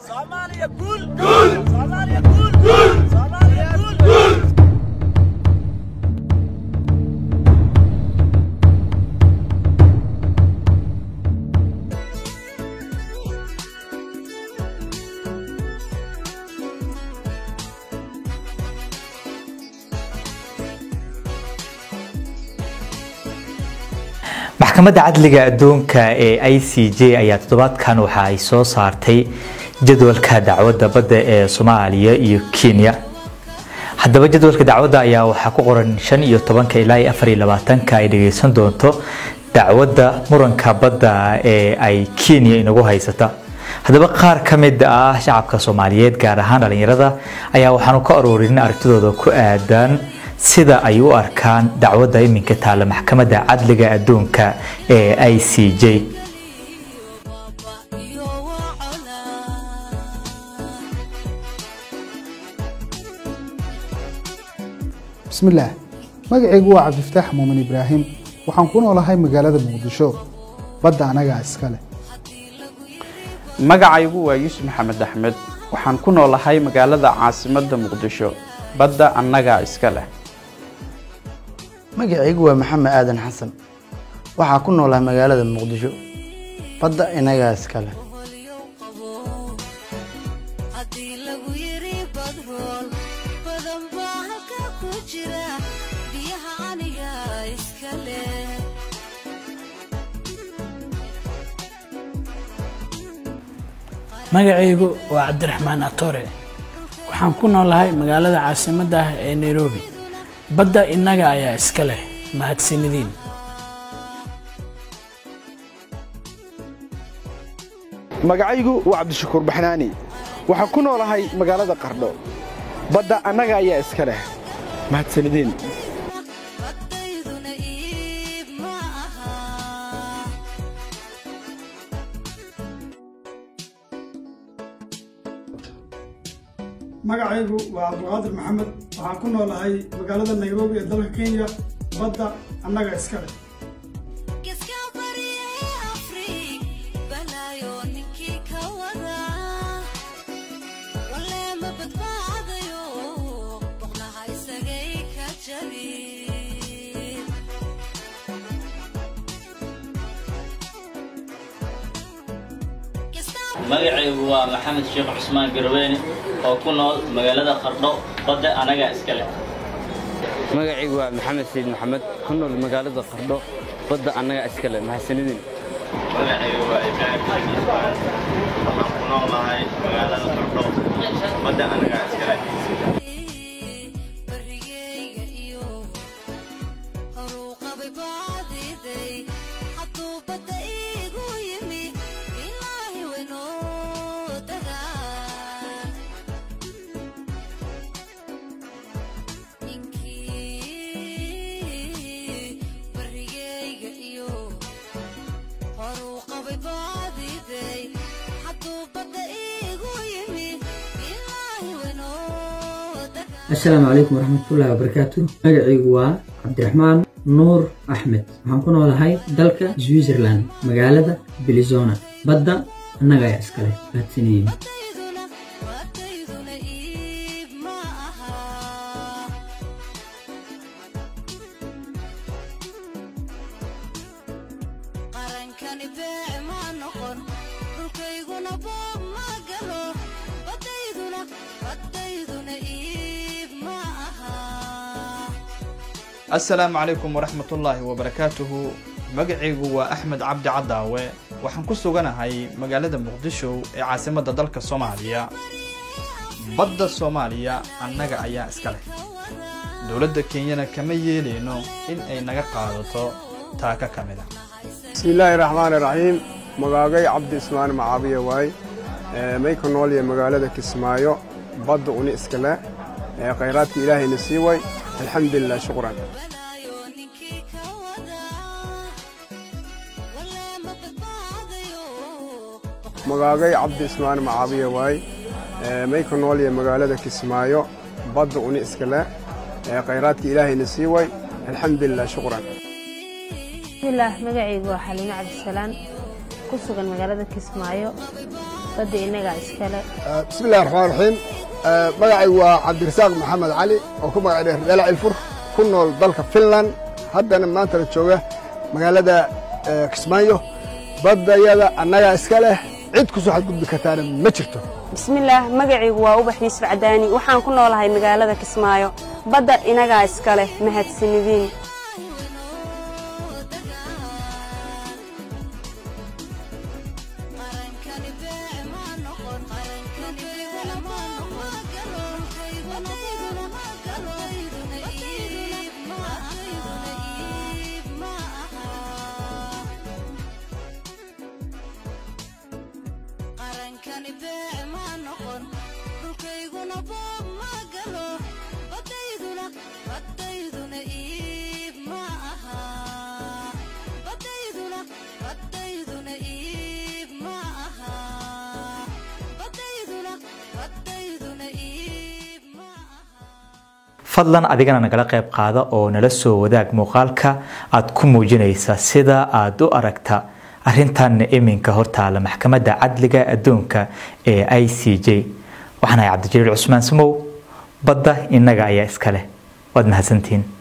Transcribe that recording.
Soomaaliya guul guul Soomaaliya guul guul Soomaaliya guul guul maxkamadda cadliga adduunka ee i c j ayaa toddobaadkan waxa ay soo saartay jadwalka dacwadda badda ee soomaaliya iyo kenya haddaba jadwalka dacwadda ayaa waxaa ku qoran shan iyo tobanka ilaa iyo afar iyo labaatanka ay dhageysan doonto dacwadda muranka badda ee ay kenya inagu haysata haddaba qaar ka mid ah shacabka soomaaliyeed gaar ahaan dhalinyarada ayaa waxaanu ka aruurin aragtidooda ku aadan sida ay u arkaan dacwadda iminka taalla maxkamadda cadliga adduunka ee i c j bismillaah magacaygu waa cabdifataax muumin ibraahim waxaan ku noolahay magaalada muqdisho badda anagaa iska leh magacaygu waa yuusuf maxamed axmed waxaan ku noolahay magaalada caasimadda muqdisho badda annagaa iska leh magacaygu waa maxamed aadan xasan waxaa ku noolahay magaalada muqdisho badda inagaa iska leh haddii lagu yiri badrool badan baa halkaa ku jira biyaha aniga iska leh magacaygu waa cabdiraxmaan atore waxaan ku noolahay magaalada caasimadda ah ee nairobi badda innaga ayaa iska leh mahadsanidin magacaygu waa cabdishakuur baxnaani waxaan ku noolahay magaalada qardho badda annaga ayaa iska leh mahadsanideen baddayduna iib ma aha magacaygu waa cabdulqaadir maxamed waxaan ku noolahay magaalada nairobi ee dalka kenya badda annaga iska leh geska baryay afrig balaayo ninkii ka wada walle ma badbaadayo boqnaha isagay ka jabi magacaygu waa maxamed sheekh cusmaan garweyne oo ku nool magaalada qardho badda anaga iska leh magacaygu waa maxamed sayid maxamed ku nool magaalada qardho badda annaga iska leh mahadsanidin magacaygu waa ibraahim xamed ismaan waxaan ku noolahay magaalada qardho badda anaga iska leh barigayga iyo horuu qabay baadiday hadduu badda iigu yimi ilaahi waynoo dagaa ninkii barigayga iyo horuu qabay baadiday hadduu badda iigu yimi ilaahi waynoo dagaa asalaamu calaykum waraxmatullaahi wabarakaatu magacaygu waa cabdiraxmaan nuur axmed waxaan ku noolahay dalka switzerland magaalada belizona badda annaga ayaa iskale mahadsanidin Baddayduna baddayduna iib ma aha qarankani beec ma noqon dhulkayguna boob ma galo baddayduna baddayduna iib ma aha assalaamu calaykum waraxmatullaahi wabarakaatuhu magacaygu waa axmed cabdi cadaawe waxaan ku suganahay magaalada muqdisho ee caasimadda dalka soomaaliya badda soomaaliya annaga ayaa iska leh dowladda kenyana kama yeelayno in ay naga qaadato taaka ka mid a bismillaahi raxmaani raxiim magaagay cabdi ismaan macaabiya waay Ee, may ku nool yahay magaalada kismaayo badda uni iska leh ee khayraadka ilaahayna sii way alxamdulilah shukran magaagay cabdi ismaan macaabiya waay Ee, may ku nool yahay magaalada kismaayo badda uni iska leh ee khayraadka ilaahayna sii way alxamdulilah shukran bismillaah magacaygu waa xaliimo cabdisalaan ku sugan magaalada kismaayo badda innagaa iskale bismi illahi raxmaan raxiim magacaygu waa cabdirasaaq maxamed cali oo ku magac dheer dheela cilfur ku nool dalka finland haddana maantana jooga magaalada kismaayo baddayada annagaa iska leh cid ku soo xadgudbi kartaana ma jirto bismillaah magacaygu waa ubax yuusuf cadaani waxaan ku noolahay magaalada kismaayo badda inagaa iska leh mahadsanidin qarankani beec ma noqon dhulkayguna boob ma galo badayduna badayduna iib ma aha badayduna badayduna iib ma aha badayduna badayduna iib ma fadlan adigana nagala qayb qaada oo nala soo wadaag muuqaalka aad ku muujinaysa sida aad u aragta arrintanna iminka hortaala maxkamadda cadliga adduunka ee i c j waxaan ahay cabdijaliil cusmaan samow badda innaga ayaa iska leh waad mahadsantihiin